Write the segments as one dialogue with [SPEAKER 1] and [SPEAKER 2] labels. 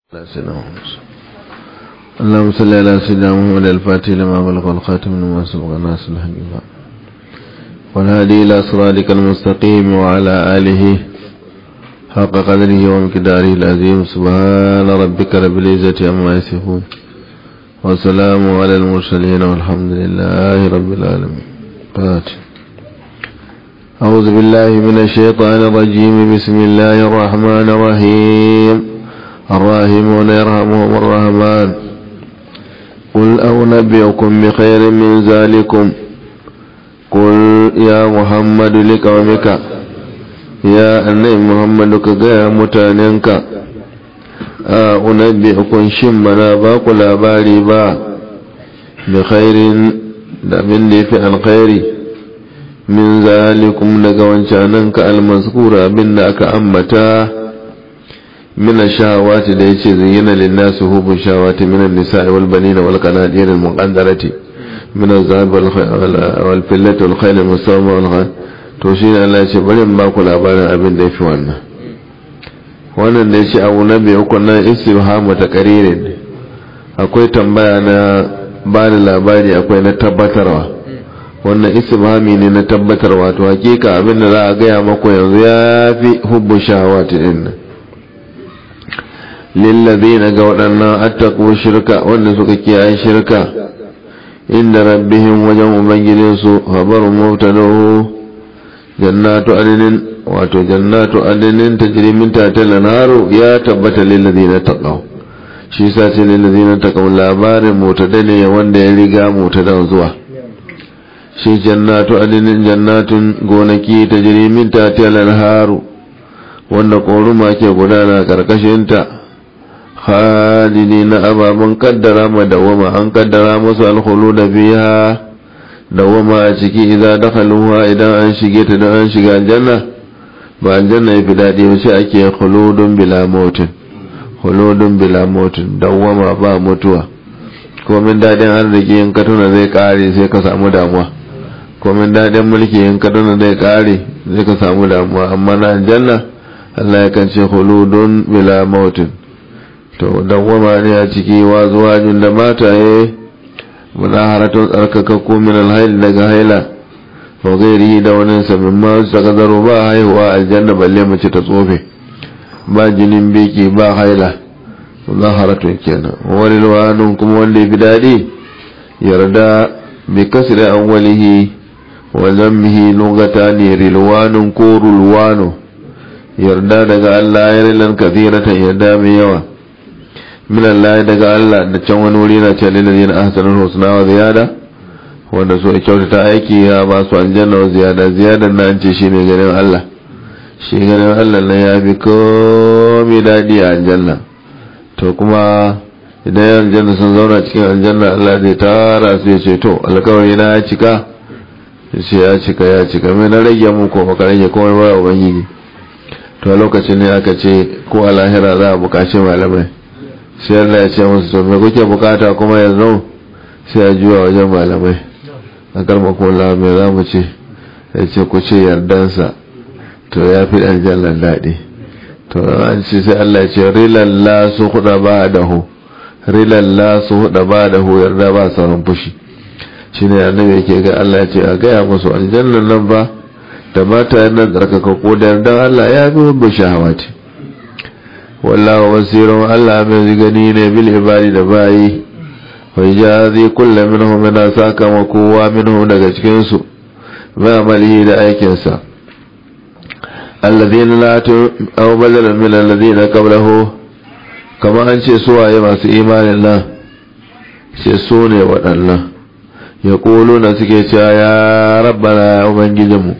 [SPEAKER 1] على سيدنا محمد اللهم صل على سيدنا محمد الفاتح لما بلغ الخاتم لما سبق الناس الحقيقة والهادي إلى صراطك المستقيم وعلى آله حق قدره ومقداره العظيم سبحان ربك رب العزة عما يصفون وسلام على المرسلين والحمد لله رب العالمين فاتح أعوذ بالله من الشيطان الرجيم بسم الله الرحمن الرحيم الراحمون يرحمهم الرحمن قل أنبئكم بخير من ذلكم قل يا محمد لقومك يا أني محمد كغير متاننك أنبئكم شمنا باق labari ba بخير da abin da ya fi alkhairi min zalikum daga wancananka almaskura abin da aka ambata من الشهوات da yace zayyana lin-nasi hubu shahawati min an-nisa'i wal banina wal qanatir al-muqaddarati min az-zahab wal fillati wal khayl al-musawwama wal ghad to shi ne Allah yace bari in ba ku labarin abin da yafi wannan wannan da yace abu nabi uku nan istibhamu taqririn akwai tambaya na ba da labari akwai na tabbatarwa wannan istibhami ne na tabbatarwa to hakika abin da za a gaya maku yanzu ya fi hubbu shahawati din nan lillazina ga waɗannan attaku shirka wanda suka kiyaye shirka inda rabbihim wajen ubangijinsu habarun mubtadahu jannatu adnin wato jannatu adnin tajri min tahtiha al ya tabbata lillazina taqaw shi sa ce lillazina taqaw labarin mutada ne wanda ya riga mutada zuwa shi jannatu adnin jannatun gonaki tajri min tahtiha al wanda koruma ke gudana karkashinta khalidi na ababen kaddara ma dawama an kaddara musu alkhuluda biha dawama a ciki idan dakhaluha idan an shige ta dan an shiga aljanna ba aljanna yafi dadi ba sai ake khuludun bila mautin khuludun bila mautin dawama ba mutuwa komin dadin arziki in ka tuna zai kare sai ka samu damuwa komin dadin mulki in ka tuna zai kare sai ka samu damuwa amma na aljanna Allah ya kan ce khuludun bila mautin to dawwama ne a ciki wa zuwajin da mataye munaharatun tsarkakakku min alhail daga haila wa gairi da wani samin ma su ta zaro ba haihuwa aljanna balle mace ta tsofe ba jinin biki ba haila munaharatun kenan wani luwanun kuma wanda ya fi daɗi yarda bi kasri awwalihi wa zammihi lugata ne rilwanun ko rulwano yarda daga Allah ya rilan kathiratan yarda mai yawa min Allah daga Allah da can wani wuri na cewa lillazina ahsanul husna wa ziyada wanda so ya kyautata aiki ya ba su aljanna wa ziyada ziyadan na an ce shine ganin Allah shi ganin Allah na ya fi komai daɗi a aljanna to kuma idan yan aljanna sun zauna cikin aljanna Allah zai tara su ya ce to alkawari na ya cika ya ce ya cika ya cika mai na rage mu ko baka rage komai ba ubangiji to lokacin ne aka ce ko a lahira za a buƙaci malamai sai Allah ya ce musu to me kuke bukata kuma yanzu sai a juya wajen malamai a karma kula mai za mu ce ya ce ku ce yardansa to ya fi aljannan daɗi to an ce sai Allah ya ce rilalla su huda ba da hu rilalla su huda ba da hu yarda ba sauran fushi shi ne annabi yake ga Allah ya ce a gaya musu aljannan nan ba da mata nan tsarkaka ko da yardan Allah ya fi hubbu shahawati wallahu basirun Allah mai gani ne bil ibadi da bayi wa jazi kullu minhum min saka wa kowa minhum daga cikin su ma amalihi da aikin sa alladhina la tu aw badala min alladhina qablahu kama an ce su waye masu imanin nan sai su ne waɗannan yaquluna suke cewa ya rabbana ubangijinmu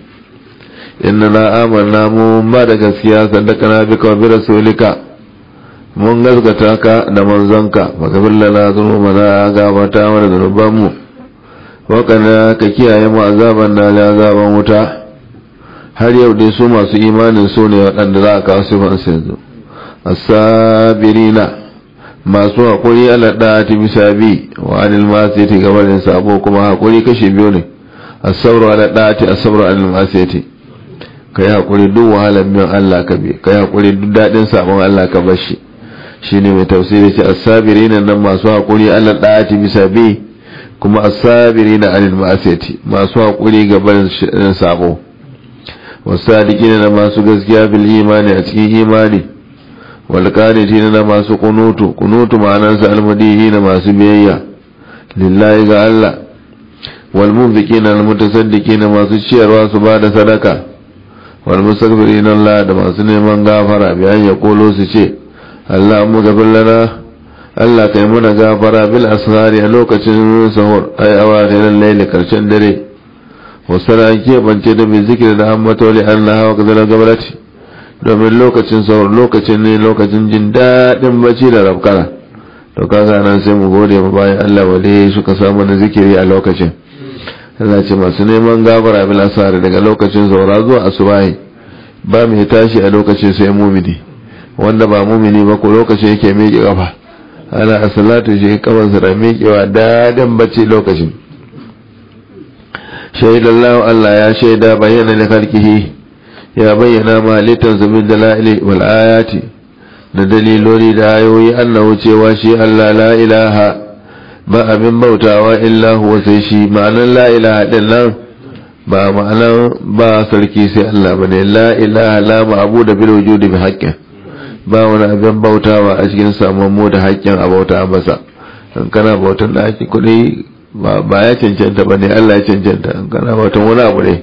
[SPEAKER 1] inna amanna mu ba da gaskiya sadaka bika wa bi rasulika mun gaskata ka da manzonka magabir lana zunubana gabata mana zunubanmu wakana ka kiyaye mu azaban na azaban wuta har yau dai su masu imanin su ne waɗanda za a kawo sifan su yanzu asabirina masu haƙuri ala ɗati bisa bi wa anil masiyati gabanin sabo kuma haƙuri kashi biyu ne asabru ala ɗati asabru anil masiyati ka yi haƙuri duk wahalar biyan Allah ka bi ka yi haƙuri duk daɗin sabon Allah ka bar shi shine mai tafsiri ce as-sabirin nan masu hakuri Allah da'ati bisa bi kuma as-sabirin anil ma'asiyati masu hakuri ga barin sabo wasadiqin na masu gaskiya bil imani a cikin imani wal qanitin na masu kunutu kunutu ma'anarsa almadihi na masu biyayya lillahi ga Allah wal munfiqin al mutasaddiqin masu ciyarwa su bada sadaka wal mustaghfirin Allah da masu neman gafara bayan ya kolo su ce Allah mu gafir lana Allah kai muna gafara bil ashari a lokacin sahur ay awakhirul layli karshen dare wasara ke bance da mai zikiri da ambato li Allah wa kadala gabarati domin lokacin sahur lokacin ne lokacin jin daɗin bacci da rafkana to kaga nan sai mu gode ma bayan Allah wale suka samu na zikiri a lokacin Allah ce masu neman gafara bil ashari daga lokacin saura zuwa asubahi ba mai tashi a lokacin sai mumini wanda ba mumini ba ko lokacin yake miƙe kafa ana a salatu shi kafansa da miƙewa daɗin bacci lokacin shaidallahu Allah ya shaida bayyana da karkihi ya bayyana ma halittarsa min dala'ili wal ayati da daliloli da ayoyi annahu cewa shi Allah la ilaha ba abin bautawa illa huwa sai shi ma'anan la ilaha din nan ba ma'anan ba sarki sai Allah bane la ilaha la ma'budu bil wujudi bi haqqin ba wani abin bautawa a cikin samun da haƙƙin a bauta masa in kana bautan da ake kuɗi ba ya cancanta ba ne Allah ya cancanta in kana bautan wani abu ne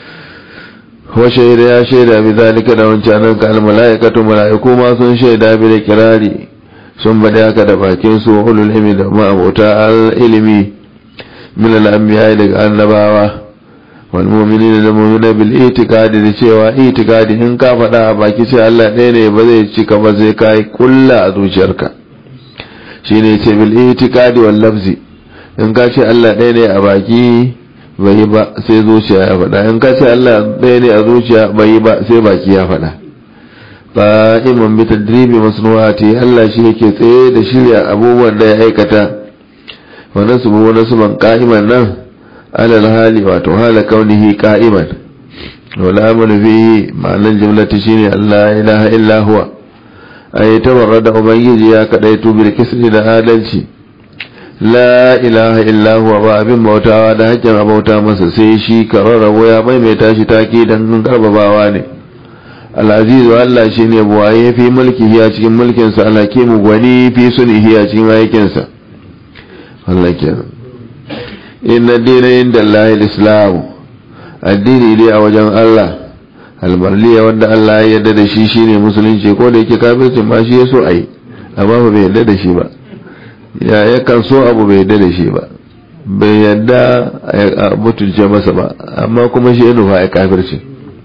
[SPEAKER 1] wa shaida ya shaida bi zalika da wancan nan ka almalaikatu malaiku ma sun shaida bi da kirari sun bada haka da bakin su ulul ilmi da ma abota al ilmi min al anbiya daga annabawa wal mu'minina da mu'mina bil itiqadi da cewa itiqadi in ka faɗa a baki sai Allah ɗaya ne ba zai cika ba sai kai kulla a zuciyarka shine ce bil itiqadi wal lafzi in ka ce Allah ɗaya ne a baki bai yi ba sai zuciya ya faɗa in ka ce Allah ɗaya ne a zuciya bai yi ba sai baki ya faɗa ba iman bi tadribi masnuwati Allah shi yake tsaye da shirya abubuwan da ya aikata wa nasbu wa nasban qa'iman nan alal hali wato hala kaunihi qa'iman wala amalu bihi ma'anar jumlati shine Allah ilaha illa huwa ay tabarrada ubangiji ya kadaitu bil kisri da adalci la ilaha illa huwa ba abin bautawa da hakkin abauta masa sai shi kararrabo ya maimaita shi take dan karbabawa ne al-aziz wa Allah shine buwaye fi mulkihi a cikin mulkin sa al-hakim gwani fi sunihi a cikin aikin sa Allah kenan inna dina inda Allah al-islam addini dai a wajen Allah almarliya wanda Allah ya yarda da shi shine musulunci ko da yake kafircin ma shi yaso ai amma ba bai yarda da shi ba ya yakan so abu bai yarda da shi ba bai yarda a mutunce masa ba amma kuma shi ya nufa ya kafirci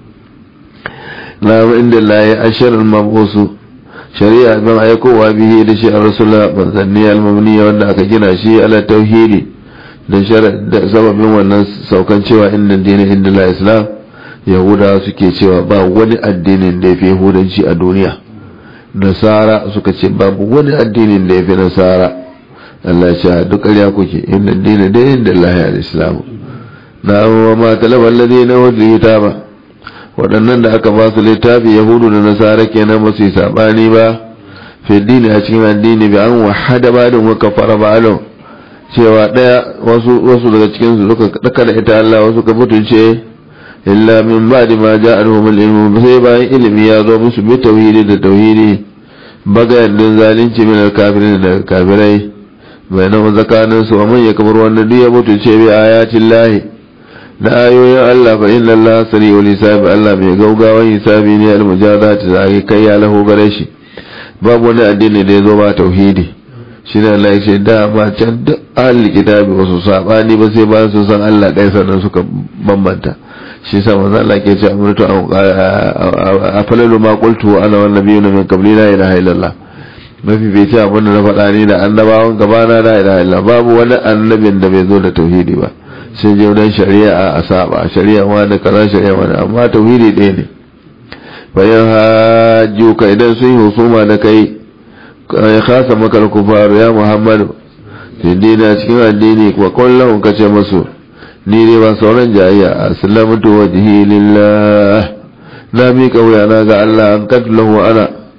[SPEAKER 1] na inda Allah ya ashirin mabusu shari'a ban aikowa bihi da shi a rasulullah manzanni almamniya wanda aka gina shi ala tauhidi da sababin wannan saukan cewa inda dini inda la islam yahuda suke cewa ba wani addinin da ya fi yahudanci a duniya nasara suka ce babu wani addinin da ya fi nasara Allah ce duk ƙarya kuke inda dini da inda lahi al-islam na amma ma talabar ladai na wadda ba waɗannan da aka ba su littafi yahudu da nasara kenan ba su yi saɓani ba fi dini a cikin addini bi an wahada ba da muka fara ba cewa ɗaya wasu wasu daga cikin su suka daka da ita Allah wasu ka mutunce illa min ba'di ma ja'alhum al-ilm sai bayan ilimi ya zo musu bi tauhidi da tauhidi bagayen din zalunci min al-kafirin da kafirai bayanan zakanin su amman ya kamar wanda duk ya mutunce bi ayatin lahi da ayoyin Allah fa inna Allah sari'ul hisab Allah mai gaugawan hisabi ne al-mujazat da kai ya lahu gare shi babu wani addini da ya zo ba tauhidi shi ne Allah ya ce dama can duk ahli kitabi wasu sabani ba sai ba su san Allah ɗaya sannan suka bambanta shi sa manzo Allah ke ce amurtu a falalu ma qultu ana wan nabiyyu min qabli la ilaha illallah mafi bai ce abin da na faɗa ni da annabawan gabana la ilaha illallah babu wani annabin da bai zo da tauhidi ba sai je wajen shari'a a saba shari'a ma da kaza shari'a ma amma tauhidi ɗaya ne bayan hajjuka idan sun yi husuma da kai ya kasa maka kufaru ya muhammadu dina cikin addini wa kullum ka ce masu ni ne ba sauran jayayya aslamtu wajhi lillah na mi kauya na ga Allah an katlahu ana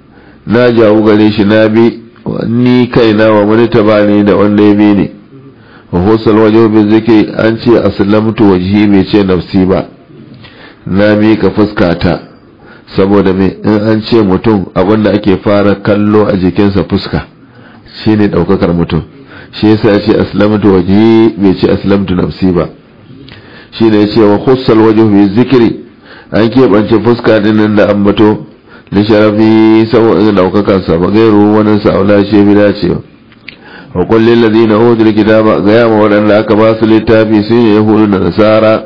[SPEAKER 1] na jawo gare shi na bi ni kaina wa wani tabani da wanda ya bi ni wa husal wajen bin zikiri an ce aslamtu wajhi bai ce nafsi ba na mika fuskata saboda me in an ce mutum abinda ake fara kallo a jikinsa fuska shine daukakar mutum shi yasa ya ce aslamtu wajhi bai ce aslamtu nafsi ba shi ne ya ce wa husal wajen bin zikiri an keɓance fuska dinin da ambato da sharafi saboda daukakarsa ba gairu wani sa'ula ce bi dacewa wa kullin ladina utul kitaba ga yama wadanda aka ba su littafi sun yi yahudu da nasara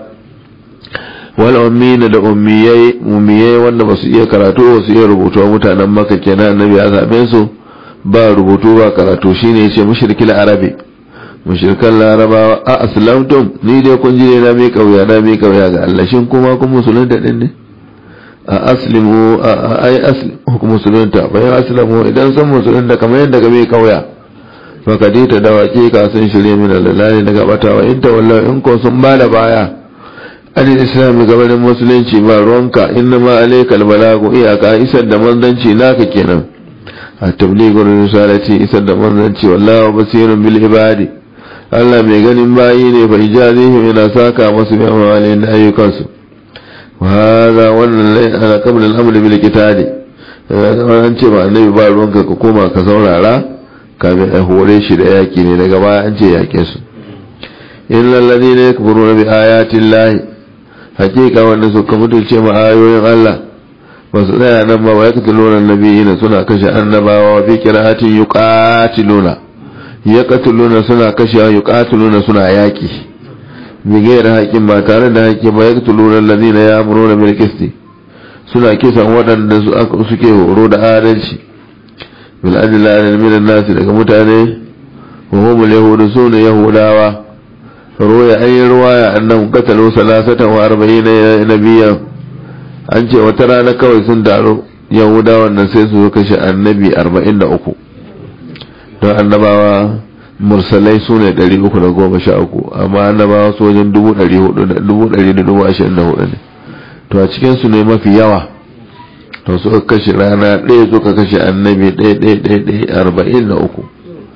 [SPEAKER 1] wal ummina da ummiyai ummiyai wanda ba su iya karatu ba su iya rubutu wa mutanen maka kenan annabi ya zabe su ba rubutu ba karatu shine yace mushrikil arabi mushrikan larabawa a aslamtum ni dai kun ji na mai kauya na mai kauya ga Allah shin kuma kun musulunta din ne a aslimu a ai aslimu ku musulunta bayan aslamu idan san musulunta kamar yadda ga mai kauya fakadi ta dawaki ka sun shirye min lalani daga batawa in ta wallahi in ko sun bada baya alil islam gabanin musulunci ba ruwanka inna ma alaikal balagu iyaka isar da manzanci naka kenan a tablighur risalati isar da manzanci wallahu basirun bil ibadi Allah mai ganin bayi ne fa ijazihim yana saka masu bi amalin ayyukansu wa hadha wannan lai ala qabla al-amr bil qitali an ce ba annabi ba ruwanka ka koma ka saurara kamin a hore shi da yaki ne daga baya an ce yake su illa alladhina yakfuruna bi ayati llahi hakika wanda suka mutunce ma ayoyin Allah ba su tsaya nan ba wa yaqtuluna nabiyina suna kashe annabawa wa fi qira'atin yuqatiluna yaqtuluna suna kashe yuqatiluna suna yaki bi gaira haƙin ba tare da haƙi ba yaqtuluna alladhina ya'muruna bil qisti suna kisan waɗanda suke horo da adalci bil adla min an-nas daga mutane wa hum al-yahudu sunu yahudawa ruwaya an yi ruwaya annan katalu salasatan wa arba'ina nabiya an ce wata rana kawai sun taru yahudawan nan sai su kashe annabi arba'in da uku don annabawa mursalai su ne ɗari uku da goma sha uku amma annabawa su wajen dubu ɗari hudu da dubu ɗari da dubu ashirin da hudu ne to a cikinsu ne mafi yawa to suka kashe rana ɗaya suka kashe annabi ɗaya ɗaya ɗaya ɗaya arba'in da uku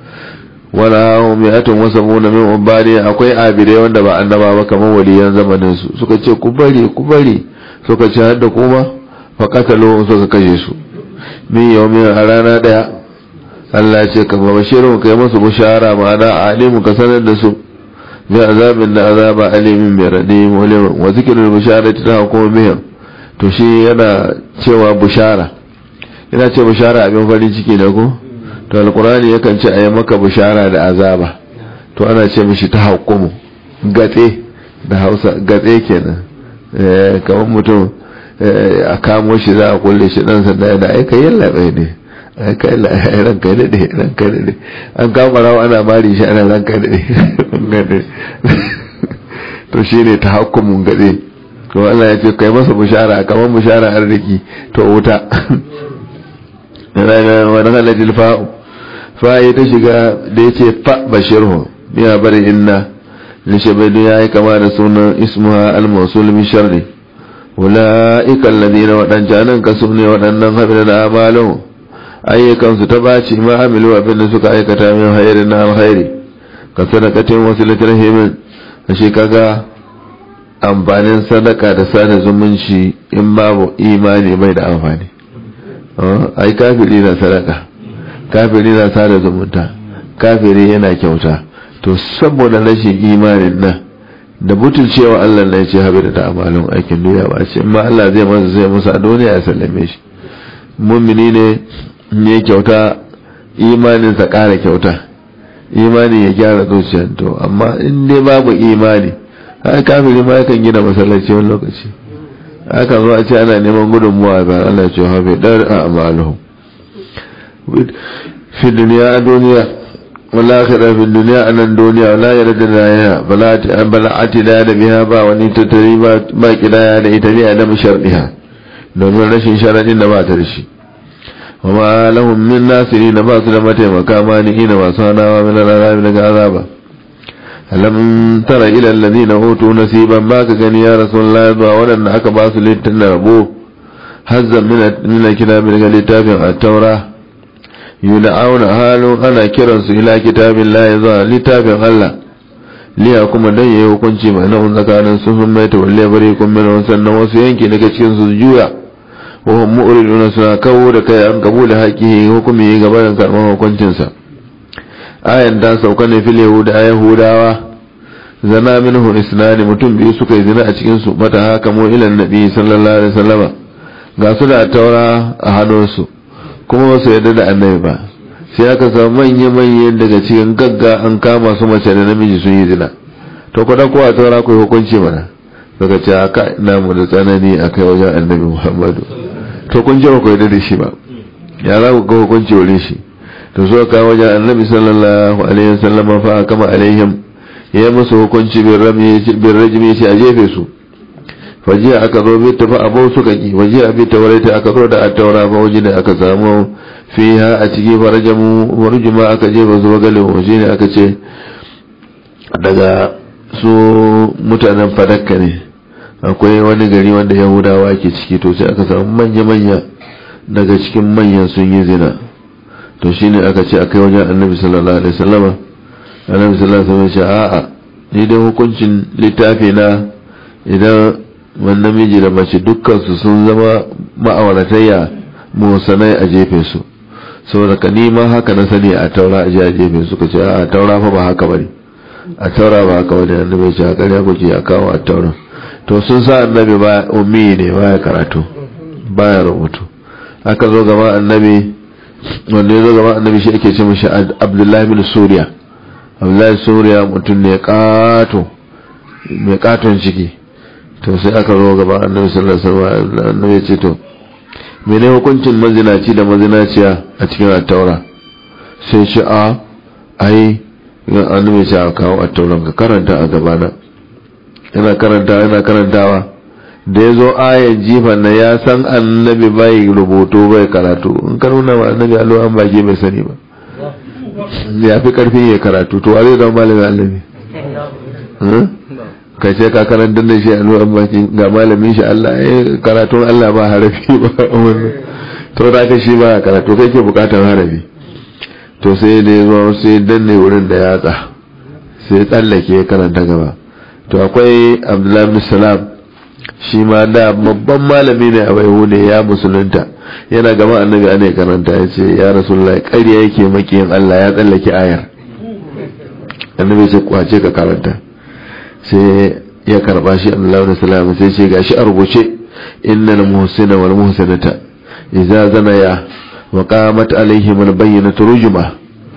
[SPEAKER 1] wala hum yatun wasamuna min ubadi akwai abire wanda ba annaba ba kamar waliyan zamanin su suka ce ku bari ku bari suka ce har da kuma fa qatalu suka kashe su min yawmin a rana daya Allah ya ce ka ba bashiru kai musu bushara ma'ana alimu ka sanar da su bi azabin da azaba alimin mai radi wa zikrul busharati ta hukuma bihim to shi yana cewa bushara yana ce bushara abin farin ciki da ko to alkurani yakan ce a yi maka bishara da azaba to ana ce mishi ta hukumu gatse da hausa gatse kenan kamar mutum a kamo shi za a kulle shi dan sanda yana aika yin labai ne aika yin labai ranka daɗe ranka daɗe an kama rawa ana mari shi ana ranka daɗe to shi ne ta hukumun gatse to Allah ya ce kai masa bishara kamar bishara arziki to wuta wani halajil fa'u fa'i ta shiga da ya ce fa bashirhu biya bari inna lishabaidu ya yi kama da sunan ismuha al-mausul min sharri ula'ika alladhina wadancan ka su ne waɗannan habila da amalu ayyukan su ta baci ma amilu abin da suka aikata min hayri na alkhairi ka sadaqatin wasilatul himin shi kaga amfanin sadaka da sada zumunci in babu imani bai da amfani ai kafiri na sadaka kafiri na sada zumunta kafiri yana kyauta to saboda rashin imanin nan da butulcewa Allah na ce haɓe da ta'amalin aikin duniya ba ce ma Allah zai masa zai musa a duniya ya sallame shi mummini ne ne kyauta imaninsa ƙara kyauta imani ya gyara zuciyar to amma in dai babu imani har kafiri ma yakan gina masallaci wani lokaci aka zo a ce ana neman gudunmuwa ga Allah ce haɓe ɗar a amaluhu fi duniya a duniya wala akhira fi duniya a nan duniya wala ya rada rayana bala ati da da biya ba wani tattari ba kidaya da ita ne da mushardiha domin rashin sharadin da ba ta da shi wa ma lahum min nasiri na ba su da mataimaka ma ni ina masu hanawa min alarabi daga azaba alam tara ila alladhina utu nasiban ba ka gani ya rasulullahi ba wadanda aka ba su littafin rabo hazzan min min kitabi daga littafin at-taura yud'auna halun ana kiransu ila kitabillahi zuwa littafin Allah liya kuma dan yayi hukunci mai nan tsakanin su sun mai tawalle bare kun min sannan wasu yanki daga cikin su juya wa hum mu'ridun suna kawo da kai an kabula haƙi hukumi gaban karɓar hukuncin sa ayan da sauka ne fil yahuda yahudawa zana minhu isnani mutum biyu suka yi zina a cikin su mata haka mu ila nabi sallallahu alaihi wasallama ga su da taura a hannunsu kuma ba su yarda da annabi ba sai aka samu manya-manyan daga cikin gagga an kama su mace da namiji sun yi zina to kuda kowa taura ku hukunci mana daga ce aka namu da tsanani a kai wajen annabi muhammadu to kun ji ba ku yarda da shi ba ya za ku ga hukunci wurin shi to so ka wajen annabi sallallahu alaihi wasallam fa kama alaihim ya musu hukunci bin rajimi shi a jefe su fajiya aka zo bi tafi abu suka ki wajiya bi tawarata aka zo da attaura ba waje da aka samu fiha a ciki farajamu warjuma aka jefa zuwa galin waje ne aka ce daga su mutanen fadakka ne akwai wani gari wanda yahudawa ke ciki to sai aka samu manya-manya daga cikin manyan sun yi zina to shine aka ce akai wajen annabi sallallahu alaihi wasallama annabi sallallahu alaihi wasallam ya ce a'a ni dai hukuncin littafi na idan wani namiji da mace dukkansu sun zama ma'auratayya musanai a jefe su saboda ka nima haka na sani a taura a a jefe su ka ce a taura fa ba haka bane a taura ba haka bane annabi ya ce a ƙarya kuke a kawo a taura to sun sa annabi ba ummi ne ba ya karatu ba ya rubutu aka zo gaba annabi wanda ya zo gaba annabi shi ake ce mashi abdullahi bin suriya abdullahi suriya mutum ne kato mai katon ciki to sai aka zo gaba annabi sallallahu alaihi wasallam annabi ya ce to mene hukuncin mazinaci da mazinaciya a cikin attaura sai ce a ai annabi ya ce a kawo attauran ka karanta a gabana yana karanta yana karantawa da ya zo ayan jifan na ya san annabi bai rubutu bai karatu in ka nuna wa annabi allo an baki bai sani ba ya fi karfin ya karatu to a zai zama malamin annabi ka ce ka karantar da shi allo an baki ga malamin shi Allah ya karatun Allah ba harafi ba wannan to da ka shi ba karatu kai ke bukatar harafi to sai da ya zo sai danne wurin da yatsa sai tsallake ya karanta gaba to akwai abdullahi bin salam shi ma da babban malami ne a bai ya musulunta yana gama annabi ana karanta ya ce ya rasulullahi ƙarya yake makiyin Allah ya tsallake ayar annabi ce kwace ka karanta sai ya karba shi abdullahi bin salam sai ce gashi a rubuce innal muhsina wal muhsinata idza zanaya wa qamat alaihim al bayyinatu rujma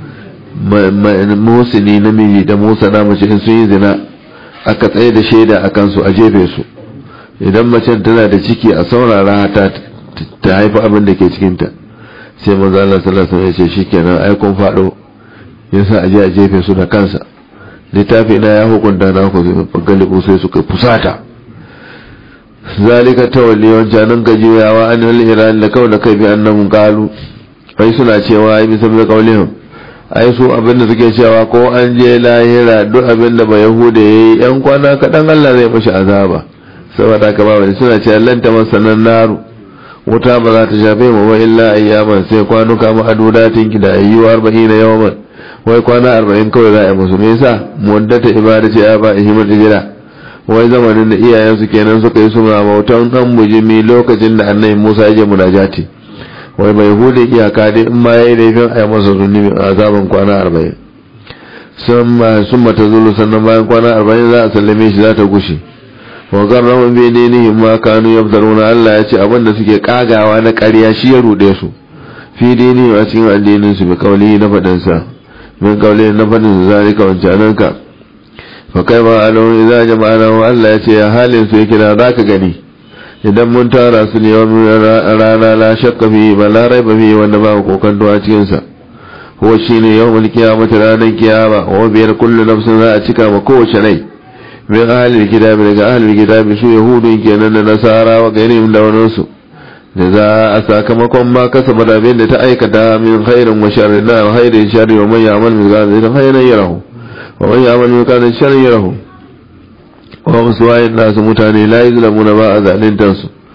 [SPEAKER 1] muhsini namiji da musa na mace in sun yi zina aka tsaye da shaida a kansu a jefe su idan macen tana da ciki a saurara ta ta haifa abin da ke cikinta sai manzo Allah sallallahu alaihi wasallam ya ce shikenan ai kun fado yasa aje a jefe su da kansa littafi na ya hukunta na ku galibu sai suka fusata zalika tawalli wancan ka juyawa an al iran da kawai da kai bi annahum qalu ai suna cewa ai bisa da kaulihim ai su abin da suke cewa ko an je lahira duk abin da ba yahuda yayi yan kwana kadan Allah zai mashi azaba saboda ka ba wani suna cewa lan ta masanan naru wuta ba za ta shafe mu ba illa ayyaman sai kwanuka mu adudatin ki da ayyu 40 yawman wai kwana 40 kawai za a yi musu me yasa muddata ibadati ya ba ihimul ijra wai zamanin da iyayensu kenan suka yi suna bautan dan bujimi lokacin da annabi Musa ya je munajati wai bai hude iyaka dai in ma yayi laifin a yi masa zunubi a azaban kwana 40 sun mata zulu sannan bayan kwana 40 za a sallame shi za ta gushe wa garrahu bi dinihim ma kanu yabdaruna Allah ya ce abinda suke kagawa na ƙarya shi ya rude su fi dini a cikin addinin su bi kauli na fadin sa min kauli na fadin zalika wancanan ka fa kai ba alahu idza jama'ana wa Allah ya ce ya halin su yake da zaka gani idan mun tara su ne wani rana la shakka fi ba la raiba fi wanda ba kokanto a cikin sa huwa shine yawmul qiyamati ranar kiyama wa biyar kullu nafsin za a cika ma kowace rai min ahalil kitabi daga ahalil kitabi su yahudun kenan da nasara wa gairihim da wani su da za a sakamakon ma kasaba da abin da ta aikata min khairin wa sharrin na khairin sharri wa man ya'mal min zalika khairan yarahu wa man ya'mal min kana sharrin yarahu wa wasu wayin nasu mutane la yuzlamuna ba a zalintan su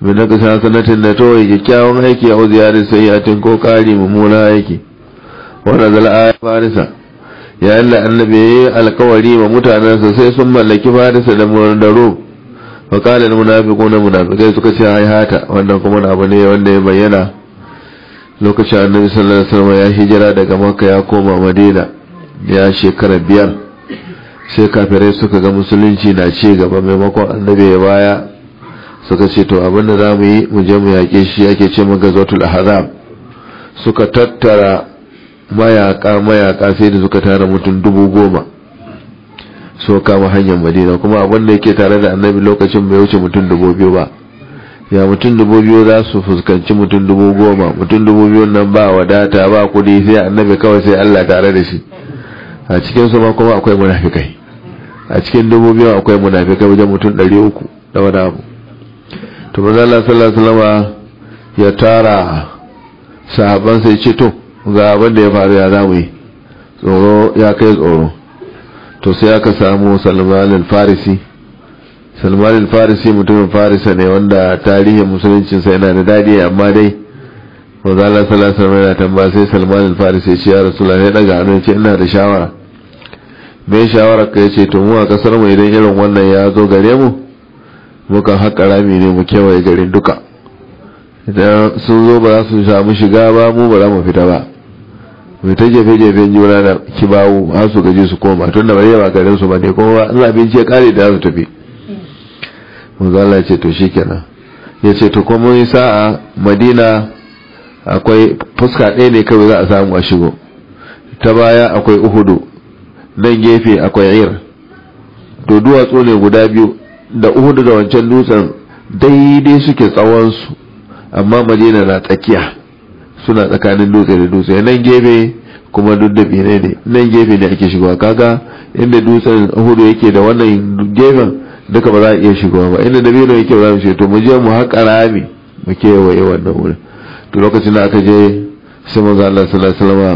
[SPEAKER 1] min na kasa sanatin da to yi kyakkyawan aiki a ziyarar sayyatin ko kari mummuna aiki wannan zala aya farisa yayin da annabi ya yi alkawari wa mutanensa sai sun mallaki farisa da murdaro wa kala na munafiku na munafikai suka ce hai hata wannan kuma abu ne wanda ya bayyana lokacin annabi sallallahu alaihi wasallam ya hijira daga makka ya koma madina ya shekara biyar sai kafirai suka ga musulunci na ci gaba maimakon annabi ya baya suka ce to abinda za mu yi mu je mu yaƙe shi ake ce mu gazotul ahzab suka tattara mayaka mayaka sai da suka tara mutum dubu goma so kama hanyar madina kuma abin da yake tare da annabi lokacin bai wuce mutum dubu biyu ba ya mutum dubu biyu za su fuskanci mutum dubu goma mutum dubu biyu nan ba wadata ba kudi sai annabi kawai sai allah tare da shi a cikin su ma kuma akwai munafikai a cikin dubu biyu akwai munafikai wajen mutum ɗari uku da wani abu to manzo Allah sallallahu alaihi wasallam ya tara sahabban sai ce to ga abin da ya faru ya zamu yi tsoro ya kai tsoro to sai aka samu Salman al-Farisi Salman al-Farisi mutumin Farisa ne wanda tarihin musuluncin sa yana da dadi amma dai manzo Allah sallallahu alaihi wasallam ya tambaya sai Salman al-Farisi ya ce ya Rasulullahi ya daga hannu ya ce ina da shawara me shawara ka yace to mu a kasar mu idan irin wannan ya zo gare mu mukan haƙa rami ne mu kewaye garin duka idan sun zo ba za su samu shiga ba mu ba za mu fita ba mai ta jefe-jefen juna da kibawu har su gaji su koma tun da bayyana garin su ba ne kuma Allah abinci ya kare da su tafi manzala ya ce to shi kenan ya ce to kuma yi sa'a madina akwai fuska ɗaya ne kawai za a samu a shigo ta baya akwai uhudu nan gefe akwai ir to duwatsu ne guda biyu da uhudu da wancan dutsen daidai suke tsawonsu amma madina na tsakiya suna tsakanin dutse da dutse nan gefe kuma duk da bine ne nan gefe ne ake shigowa kaga inda dutsen uhudu yake da wannan gefen duka ba za a iya shigowa ba inda dabino yake ba za mu ce to mu je mu haƙa rami mu kewaye wannan wurin to lokacin da aka je sai manzo Allah sallallahu alaihi wasallam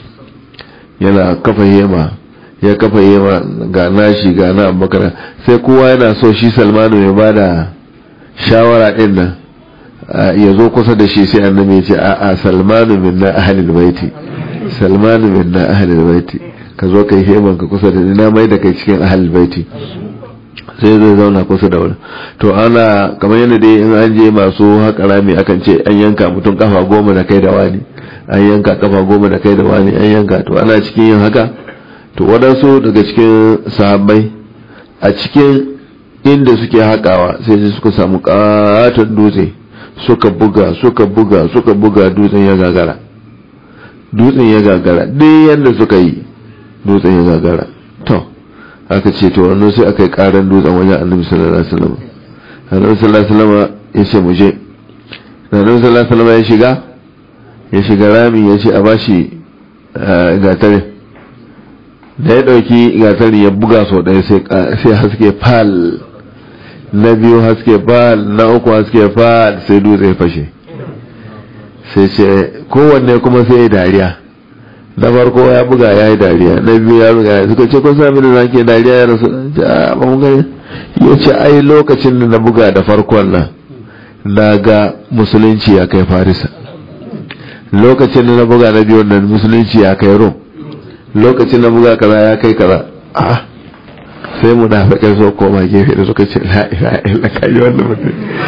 [SPEAKER 1] yana kafa hema ya kafa yema ga nashi ga na abubakar sai kowa yana so shi salmanu ya ba da shawara din nan ya zo kusa da shi sai annabi ya ce a'a salmanu min na ahalil baiti salmanu min na ahalil baiti ka zo kai heman ka kusa da ni na mai da kai cikin ahalil baiti sai zai zauna kusa da wani to ana kamar yadda dai in an je masu haƙa rami akan ce an yanka mutum kafa goma da kai da wani an yanka kafa goma da kai da wani an yanka to ana cikin yin haka to waɗansu daga cikin sahabbai a cikin inda suke haƙawa sai su suka samu ƙaton dutse suka buga suka buga suka buga dutsen ya gagara dutsen ya gagara duk yadda suka yi dutsen ya gagara to aka ce to wannan sai aka yi ƙaran dutsen wajen annabi sallallahu alaihi wasallam annabi sallallahu alaihi wasallam ya ce mu je annabi sallallahu alaihi wasallam ya shiga ya shiga rami ya ce a bashi gatare da ya dauki gatari ya buga sau ɗaya sai haske fal na biyu haske fal na uku haske fal sai dutse ya fashe sai ce kowanne kuma sai ya dariya na farko ya buga ya yi dariya na biyu ya buga ya suka ce kun sami da zake dariya ya rasu a ba mu gani ya ce ai lokacin da na buga da farkon nan na ga musulunci ya kai farisa lokacin da na buga na biyu nan musulunci ya kai rom lokacin da buga kaza ya kai kaza a sai mu da kai so koma gefe da suka ce la ilaha illa kai wannan mutum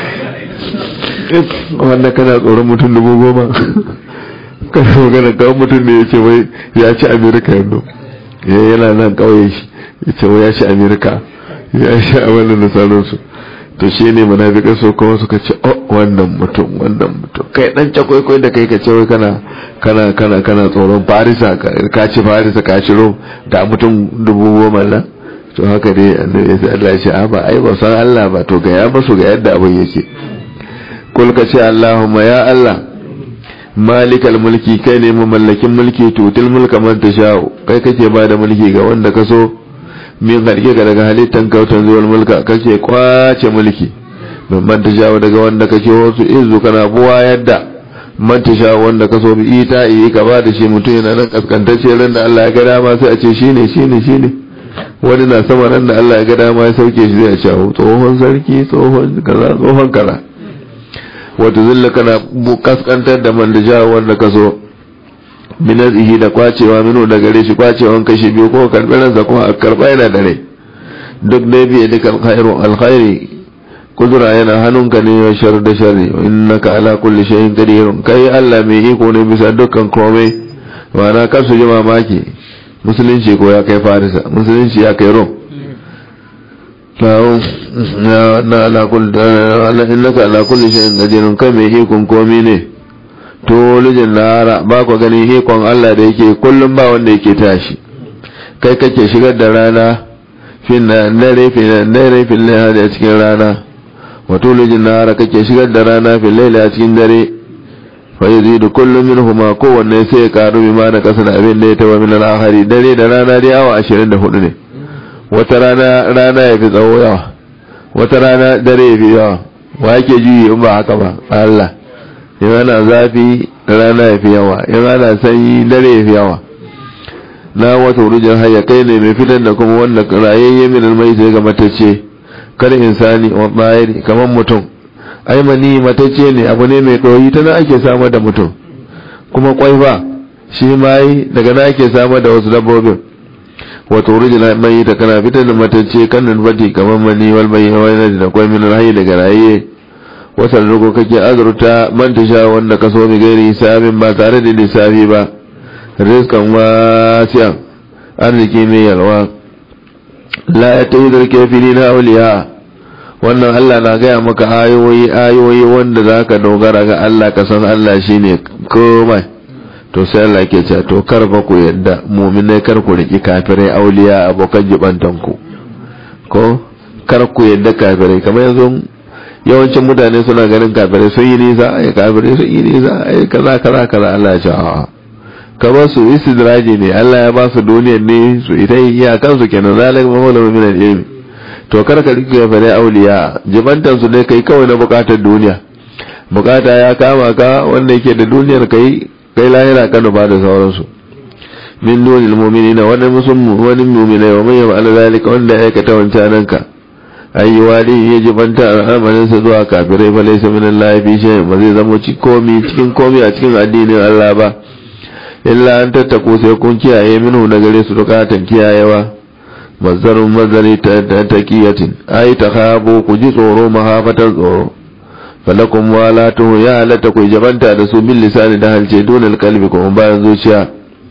[SPEAKER 1] wanda kana tsoron mutum dubu goma kana magana kawo mutum ne ya ce wai ya ci amerika yanzu ya yana nan kauye shi ya ce wai ya ci amerika ya ci a wannan da sauransu to shi ne munafikai so kuma suka ce oh wannan mutum wannan mutum kai dan cakwaikwai da kai ka ce wai kana kana kana kana tsoron farisa ka ci farisa ka ci rom ga mutum dubu goma nan to haka dai annabi sai Allah ya ce a ba ai ba san Allah ba to ga ya basu ga yadda abin yake kul ka ce Allahumma ya Allah malikal mulki kai ne mamallakin mulki tutil mulka man tasha'u kai kake ba da mulki ga wanda ka so min harke ga daga halittan kautan zuwar mulka kake kwace mulki min man tasha'u daga wanda kake wasu izu kana buwa yadda man tasha'u wanda ka so bi ita yi ka ba da shi mutum yana nan kaskantacce ran da Allah ya ga dama sai a ce shine shine shine wani na sama ran da Allah ya ga dama ya sauke shi zai a ce tsohon sarki tsohon kaza tsohon kaza wata zilla kana kaskantar da man da jawo wanda ka so minazihi da kwacewa minu da gare shi kwacewan kashi biyu ko karɓi ransa ko a karɓa yana da rai duk dai biye duka alkhairu alkhairi kudura yana hannunka ne wa shar da sharri innaka ala kulli shay'in qadir kai Allah mai iko ne bisa dukkan komai wana kar su ji mamaki musulunci ko ya kai farisa musulunci ya kai rom na ala kulli innaka ala kulli shay'in qadir kai mai ikon komai ne to lijin lara ba ku gani ikon Allah da yake kullum ba wanda yake tashi kai kake shigar da rana fin dare fin dare fin lahadi a cikin rana wato lijin nahara kake shigar da rana fin laila a cikin dare fa yazidu kullu minhuma kowanne sai ya karu bi ma da kasan abin da ya taba min al-akhari dare da rana dai awa 24 ne wata rana rana ya fi tsawo yawa wata rana dare ya fi yawa wa yake juyi in ba haka ba Allah in ana zafi rana ya fi yawa in ana sanyi dare ya fi yawa na wata wurujin haya kai ne mai fitar da kuma wanda rayayye min almai sai ga matacce kar insani wa bayani kamar mutum ai mani matacce ne abu ne mai ɗoyi ta na ake samar da mutum kuma kwai ba shi mai daga na ake samar da wasu dabbobin wata wurujin mai ta kana fitar da matacce kan nufati kamar mani wal mai wani da kwai min alhayi daga rayayye wasan rugo kake azurta man ta sha wanda ka so mi gairi hisabin ba tare da lissafi ba rizkan wasiyan arziki mai yalwa la ya ta yi zarke fili na auliya wannan Allah na gaya maka ayoyi ayoyi wanda za ka dogara ga Allah ka san Allah shi ne komai to sai Allah ke cewa to kar ba ku yadda muminai kar ku riki kafirai auliya abokan jibantanku ko kar ku yadda kafirai kamar yanzu yawancin mutane suna ganin kafirai sun yi nisa ai kafirai sun yi nisa ai kaza kaza kaza Allah ya ce a'a kamar su istidraji ne Allah ya ba su duniyar ne su ita iya kansu kenan zalika mawla min al-ilmi to kar ka rike kafirai auliya jibantan su ne kai kawai na bukatar duniya bukata ya kama ka wanda yake da duniyar kai kai lahira ka ba da sauransu min dunil mu'minina wani musulmi wani mu'minai wa man yaf'al zalika wanda ya aikata wancan ka ayi wali ya jibanta al'amarinsa zuwa kafirai fa laysa min Allah fi shay ba zai zama cikin komi cikin komi a cikin addinin Allah ba illa an tattako sai kun kiyaye minhu na gare su dukatan kiyayewa mazarun mazari ta taqiyatin ai takhabu ku ji tsoro mahafatan tsoro falakum walatu ya halatta ku jabanta da su bil lisani da halce donal kalbi kuma bayan zuciya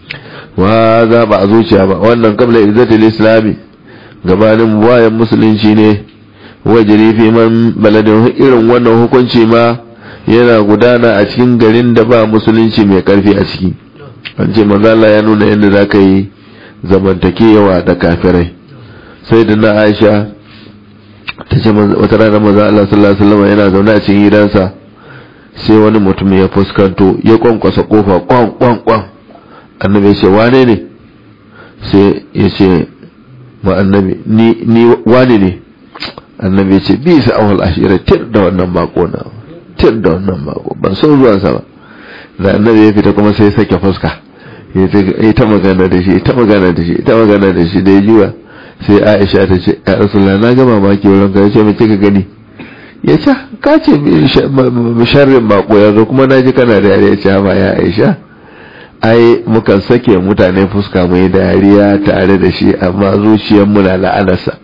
[SPEAKER 1] wa za ba a zuciya ba wannan kabla izzatil islami gabanin wayan musulunci ne wajiri fi man baladin irin wannan hukunci ma yana gudana a cikin garin da ba musulunci mai karfi a ciki an ce mazala ya nuna yadda za ka yi zamantakewa da kafirai sai da na aisha ta ce wata rana maza Allah sallallahu alaihi wasallam yana zaune a cikin gidansa sai wani mutum ya fuskanto ya kwankwasa kofa kwan kwan kwan annabi ya ce wane ne sai ya ce ma annabi ni ni wani ne annabi ya ce bi sa awal ashira tir da wannan bako na tir da wannan bako ban san zuwan sa ba da annabi ya fita kuma sai sake fuska ya ta magana da shi ta magana da shi ta magana da shi da ya jiwa sai Aisha ta ce ya Rasulullah na ga mamaki wurin ka yace me kika gani ya ce ka ce sharrin bako yanzu kuma na ji kana da yare ya ce ba ya Aisha ai mukan sake mutane fuska mai dariya tare da shi amma zuciyar mu na la'anarsa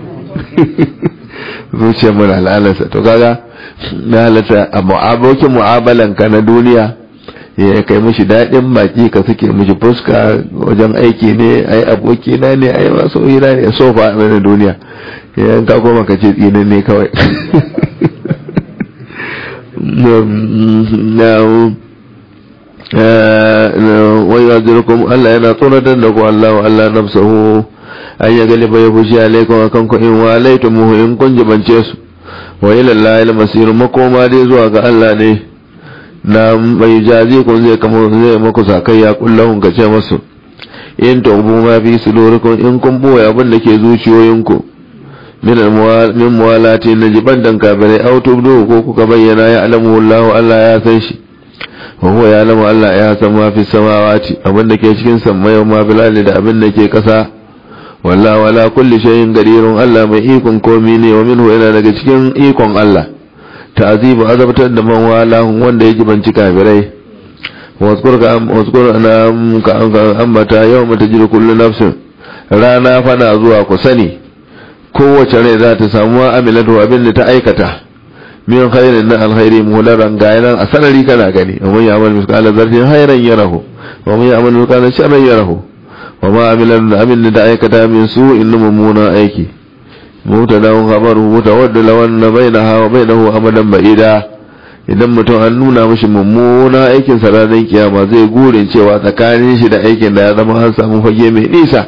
[SPEAKER 1] zuciyar mu na la'anarsa to kaga na halatta a abokin mu'amalan ka na duniya ya kai mishi daɗin baki ka suke mishi fuska wajen aiki ne ai aboki na ne ai masu hira ne sofa a na duniya yan ka koma ka ce tsinin ne kawai wai ya zirkum Allah yana tsoratar da ku Allah wa Allah nafsahu an ya galiba ya fushi alaikum akan ku in wa alaitumuhu in kun jibance su wa ila Allah il masir makoma dai zuwa ga Allah ne na mai jazi kun zai kama zai maku sakayya kullahun ka ce masu in taubu ma fi sudurikum in kun boye abin da ke zuciyoyinku min min muwalati na jiban dan kafirai aw tubdu ko kuka bayyana ya alamu Allah Allah ya san shi wa huwa ya alamu Allah ya san ma fi samawati abin da ke cikin sammai ma bil da abin da ke kasa wallahu wala kulli shay'in qadirun Allah mai ikon komi ne wa minhu ina daga cikin ikon Allah ta'zibu azabtar da man walahum wanda ya jibanci kafirai waskur ka waskur ana ka ambata yawma tajidu kullu nafsin rana fana zuwa ku sani kowace rai za ta samu amilatu abin da ta aikata min khairin na alkhairi muhdaran gayanan a sanari kana gani wa man ya'mal mithqala dharratin khairan yarahu wa man ya'mal mithqala sharran yarahu wa ma amilan abin da aikata min su in mummuna aiki mutadawun khabaru mutawaddala wanna bainaha wa bainahu amadan ba'ida idan mutum an nuna mishi mummuna aikin sa ranar kiyama zai gurin cewa tsakanin shi da aikin da ya zama an samu fage mai nisa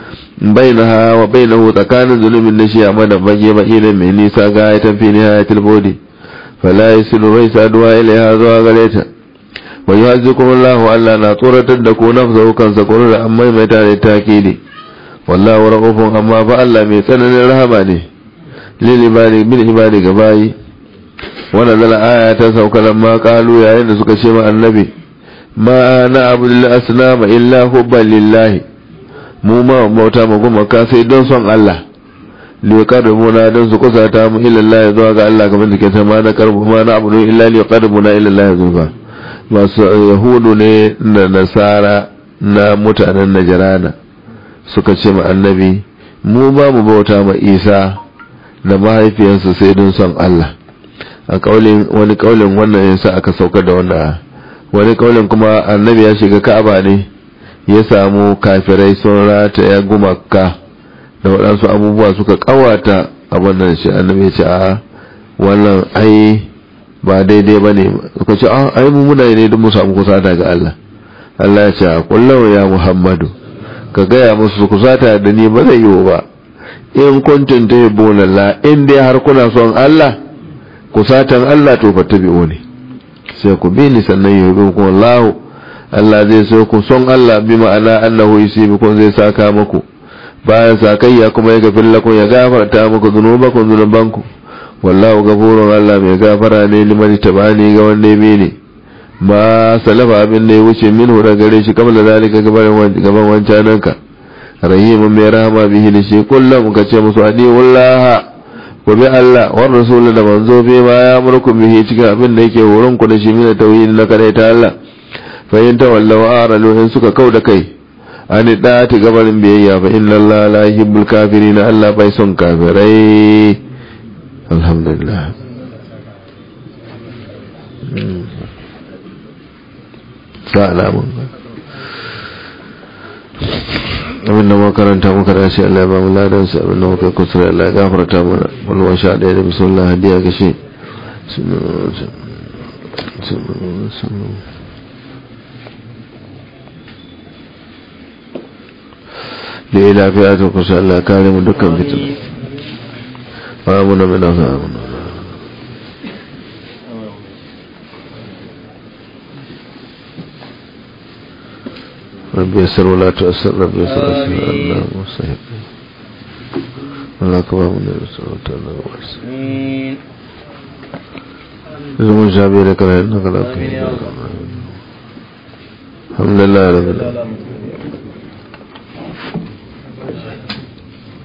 [SPEAKER 1] bainaha wa bainahu tsakanin zulumin da shi amadan fage ba'ida mai nisa ga ya tafi nihayatul bodi fala yasilu bai saduwa ilaiha zuwa gare ta wa yuhazzikum Allah Allah na tsoratar da ku nafsa kansa kullu da amma mai tare takidi wallahu rahufun amma fa Allah mai tsananin rahama ne lil ibadi bil ibadi gabayi wannan zala aya ta sauka lamma qalu yayin da suka ce ma annabi ma na abdul asnama illa hubban lillahi mu ma bauta mu kuma ka sai don son Allah liqarrabuna don su kusata mu ila Allah zuwa ga Allah kamar da ke ta ma na karbu ma na abudu illa liqarrabuna ila Allah zulfa masu yahudu ne da nasara na mutanen najirana suka ce ma annabi mu ba mu bauta ma isa da mahaifiyarsa sai don son Allah a kaulin wani kaulin wannan yasa aka saukar da wannan wani kaulin kuma annabi ya shiga ka'aba ne ya samu kafirai sun rataya gumaka da waɗansu abubuwa suka kawata a wannan shi annabi ya ce a wannan ai ba daidai ba ne suka ce a ai mu muna ne don mu samu kusata ga Allah Allah ya ce a kullum ya Muhammadu ka gaya musu kusata da ni ba zai yiwu ba in kuntum tuhibbuna la in dai har kuna son Allah kusatan Allah to fattabi'u ne sai ku bi ni sannan yuhibbukum Allah Allah zai so ku son Allah bi ma'ana annahu yusibukum zai saka muku bayan sakayya kuma ya gafir lakum ya gafarta muku zunubakum zunubanku wallahu gafurun Allah mai gafara ne liman tabani ga wanda ya ne ma salafa abin da ya wuce min da gare shi kamar da zalika gaban wancananka rahimun mai rahama bihi da shi kullum ka ce musu adi wallaha ku bi Allah wa rasul da manzo bi ma ya murku bihi cikin abin da yake horon ku da shi min tauhid na kare ta Allah fa in tawallaw aralu in suka kau da kai ani da ta gabarin biyayya fa inna Allah la yuhibbul kafirin Allah bai son kafirai alhamdulillah sa alamun abinda makaranta muka dace Allah ya ba mu ladan sa abinda muka kusura Allah ya gafarta mana wal sha daya da bismillah hadiya ga shi da ya lafiya ta kusa Allah kare mu dukkan fitin wa mu na mina sa amuna ربي يسر ولا تؤسر ربي يسر أسر الله مستحق الله كبار من يسر وتعالى واسر زمون شابي لك رأينا قلقين الحمد لله رب العالمين